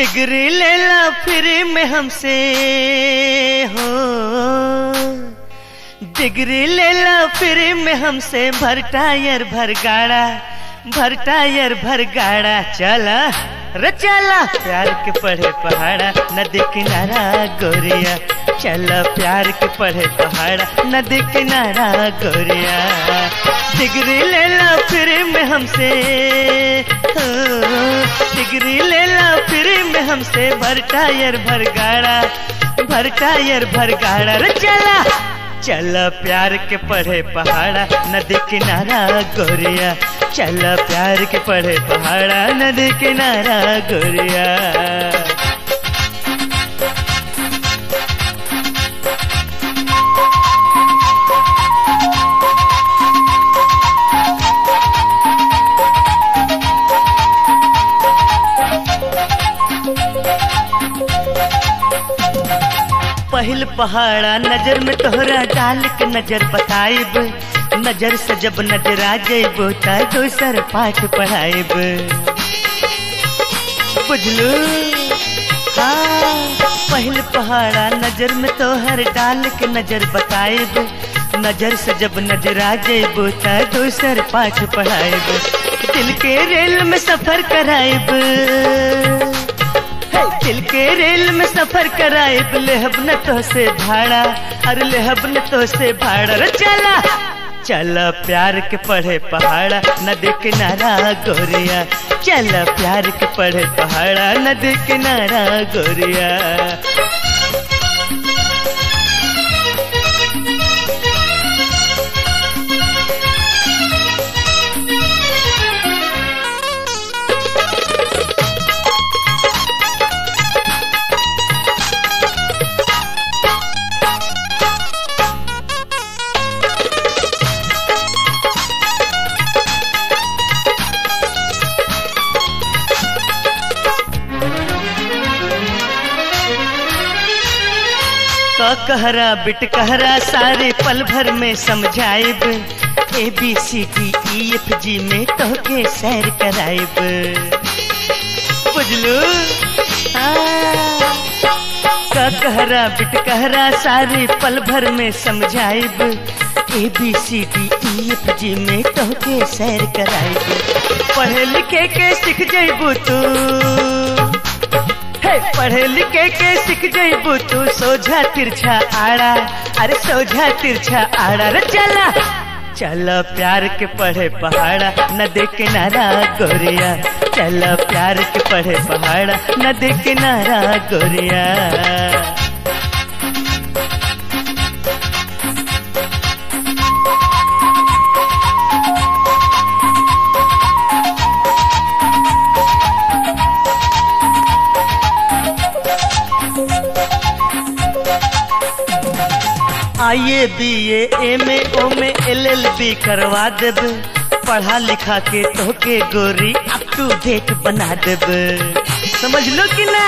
degree ले ला फिर में हमसे हो डिग्री ले ला फिर में हमसे भर टायर भर गाड़ा भर टायर भर गाड़ा चला रे चला प्यार के पढ़े पहाड़ा नदी किनारा गोरिया चला प्यार के पढ़े पहाड़ा नदी किनारा गोरिया डिग्री ले ला फिर में हमसे हो, डिग्री ले ला फिर में हमसे भर टायर भर गाड़ा भर टायर भर गाड़ा रे चला चल प्यार के पढ़े पहाड़ा नदी किनारा गोरिया चल प्यार के पढ़े पहाड़ा नदी किनारा गोरिया पहिल पहाड़ा नजर में तोहरा डाल के नजर बताइब नजर से जब नजर आ जाइब त दोसर पाठ पढ़ाइब बुझलू हाँ पहिल पहाड़ा नजर में तोहर डाल के नजर बताइब नजर से जब नजर आ जाइब त दोसर पाठ पढ़ाइब दिल के रेल में सफर कराइब दिल के रेल में सफर कराए लेहब न तो से भाड़ा अरे लेहब न तो से भाड़ा रे चला चला प्यार के पढ़े पहाड़ा नदी किनारा गोरिया चला प्यार के पढ़े पहाड़ा नदी किनारा गोरिया क कहरा बिट कहरा सारे पल भर में समझाइब A B C D E F G में तोहके सैर कराइब बुझलू क कहरा बिट कहरा सारे पल भर में समझाइब A B C D E F G में तोहके सैर कराइब पढ़े लिखे के सीख जइबू तू हे पढ़े लिखे के सीख जइबू तू सोझा तिरछा आड़ा अरे सोझा तिरछा आड़ा रे चला चल प्यार के पढ़े पहाड़ा नदी किनारा गोरिया चल प्यार के पढ़े पहाड़ा नदी किनारा गोरिया आइए बी एम ए ओ में एल एल बी करवा देब पढ़ा लिखा के तोके गोरी अप टू डेट बना देब समझ लो कि ना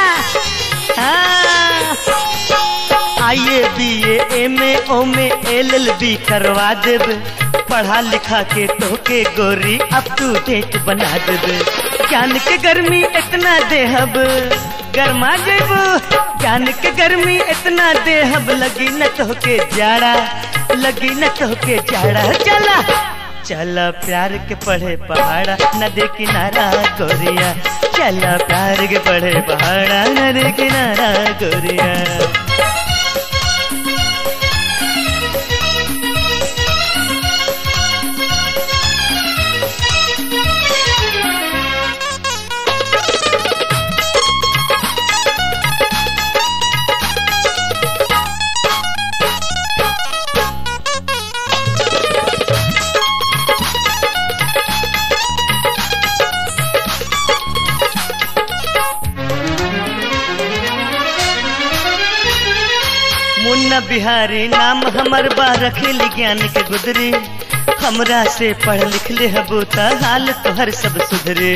आइए बी एम ए ओ में एल एल बी करवा देब पढ़ा लिखा के तोके गोरी अप टू डेट बना देब ज्ञान के गर्मी इतना देहब गरमा जेबू जान के गर्मी इतना देहब लगी न तो के जाड़ा लगी न तो के जाड़ा चला चला प्यार के पढ़े पहाड़ा नदी किनारा गोरिया चला प्यार के पढ़े पहाड़ा नदी किनारा गोरिया मुन्ना बिहारी नाम हमर बा रखेल ज्ञान के गुदरी हमरा से पढ़ लिख ले हबू त हाल तोहर सब सुधरे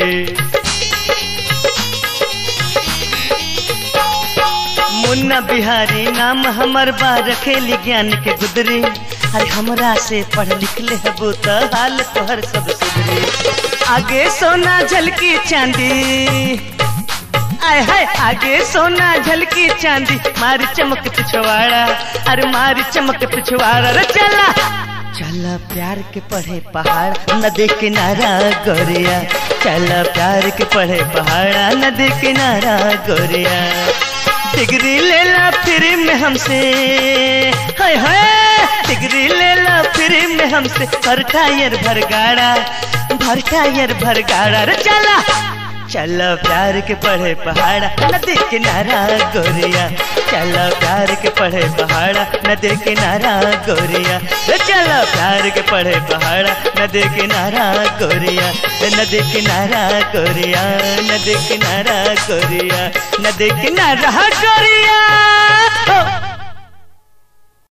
मुन्ना बिहारी नाम हमर बा रखेल ज्ञान के गुदरी अरे हमरा से पढ़ लिख ले हबू त हाल तोहर सब सुधरे आगे सोना झलकी चांदी आय हाय आगे सोना झलकी चांदी मारी चमक पिछवाड़ा अरे मारी चमक पिछवाड़ा रे चला चला प्यार के पढ़े पहाड़ नदी किनारा गोरिया चला प्यार के पढ़े पहाड़ा नदी किनारा गोरिया डिग्री ले ला फिर में हमसे हाय हाय डिग्री ले ला फिर में हमसे भर टायर भर गाड़ा भर टायर भर गाड़ा रे चला चलो प्यार के पढ़े पहाड़ा नदी किनारा गोरिया चलो प्यार के पढ़े पहाड़ा नदी किनारा गोरिया रे चलो प्यार के पढ़े पहाड़ा नदी किनारा गोरिया रे नदी किनारा गोरिया नदी किनारा गोरिया नदी किनारा गोरिया